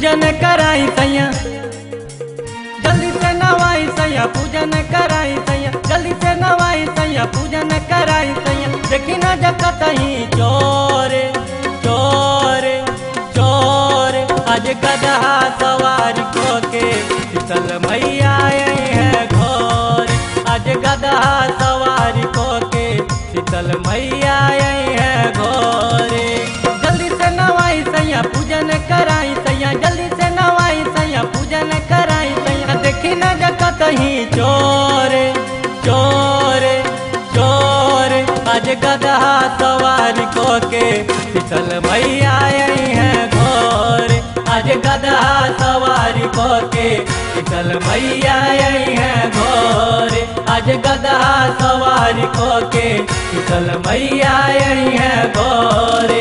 पूजन कराई सैया जल्दी से नवाई सैया पूजन कराई सैया जल्दी से नवाई सैया पूजन कराई सैया देखी न जकत ही चोर चोर चोर आज गदहा सवार को के शीतल मैया आई है घोर आज गदहा सवार को के शीतल मैया आई है घोरे जल्दी से नवाई सैया पूजन कराई सैया जल्दी से नवाई सैया पूजन कराई सैया देखी न जकत ही चोर चोर चोर आज गदहा सवार को के शीतल मैया आई है घोर आज गदहा सवार को के शीतल मैया आई है घोर आज गदहा सवार को के शीतल मैया आई है घोरे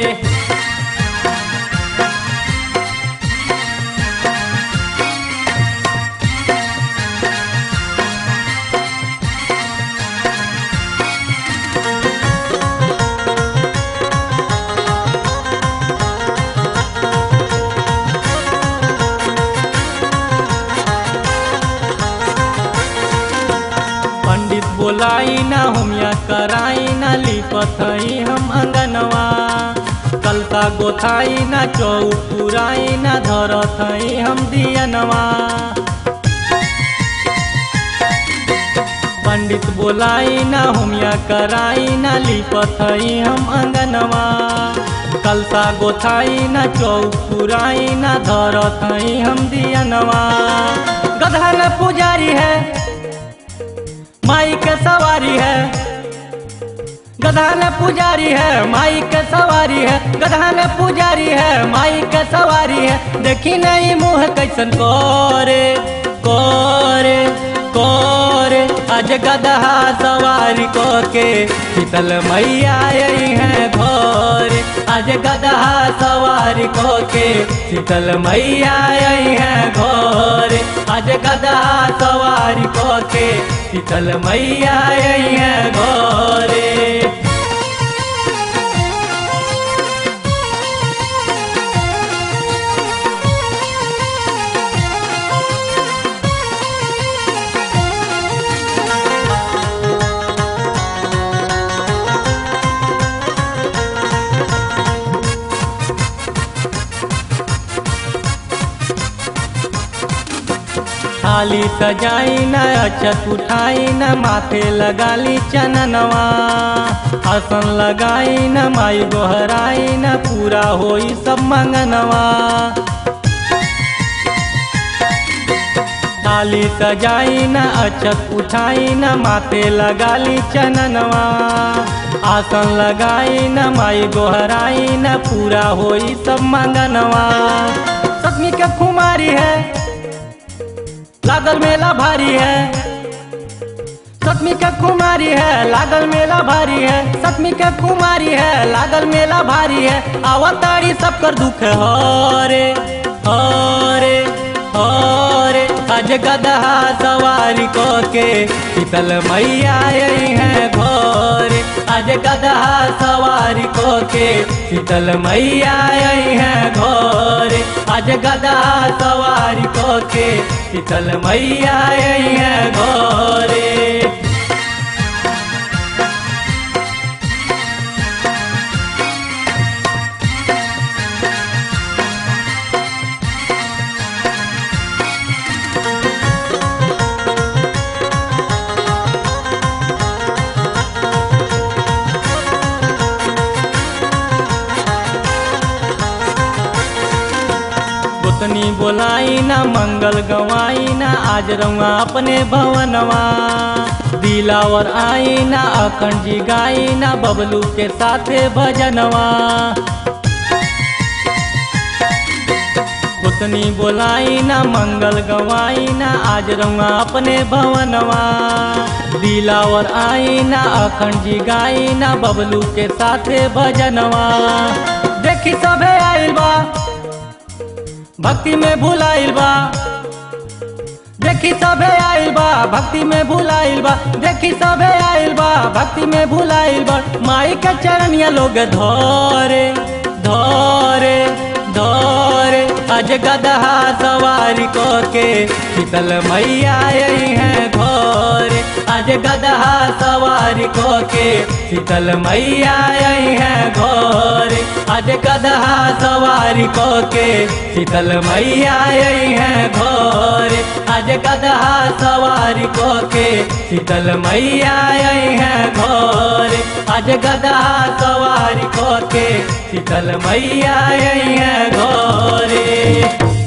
पंडित बोलाई ना होमिया कराई ना लिपथई हम अंगनवा कलता गोथाई ना चौपुराई ना धरथई हम दियनवा पंडित बोलाई ना होमिया कराई ना लिपथई हम अंगनवा कलसा गोथाई ना चौपुराई ना धरथई हम दियनवा गधा न पुजारी है माई के सवारी है गधा ने पुजारी है माई के सवारी है गधा ने पुजारी है माई के सवारी है देखी नहीं मुँह कैसन कोरे कोरे कोरे आज गदहा सवारी को के शीतल मैया आई है घोरे आज गदहा सवारी को के शीतल मैया आई है घोरे आज गदहा सवारी को के शीतल मैया आई है घोरे थाली सजाई न अक्षत उठाई न माथे लगाली चननवा आसन लगाई न माई गोहराई न पूरा होई सब मंगनवा थाली सजाई न अक्षत उठाई न माथे लगाली चननवा आसन लगाई न माई गोहराई न पूरा होई सब मंगनवा सतमी के कुमारी है लागल मेला भारी है सतमी के कुमारी है लागल मेला भारी है सतमी के कुमारी है लागल मेला भारी है आवताड़ी सब कर दुख हरे हरे हरे आज गदहा सवारी को के शीतल मैया आई है घोरे आज गदहा सवारी को के शीतल मैया आई है घोरे आज गदहा सवारी को के शीतल मैया आई है घोरे गोतनी बोलाई ना मंगल गवाई ना आज रउआ अपने भवनवा दिलावर आई ना अखंड जी गाई ना बबलू के साथे भजनवा गोतनी बोलाई ना मंगल गवाई ना आज रउआ अपने भवनवा दिलावर आई ना अखंड जी गाई ना बबलू के साथे भजनवा देखी सभे आइल बा भक्ति में भुलाइल बा देखी सबे आइल बा भक्ति में भुलाइल बा देखी सबे आइल बा भक्ति में भुलाइल बा माई के चरणिया लोग धोरे धोरे धोरे आज गदहा सवारी को के शीतल मैया आई है घोर आज गदहा सवारी को के शीतल मैया आई है घोर आज गदहा सवारी को के शीतल मैया आई है घोर आज गदहा सवारी को के शीतल मैया आई है घोर आज गदहा सवारी को के शीतल मैया आई है घोरे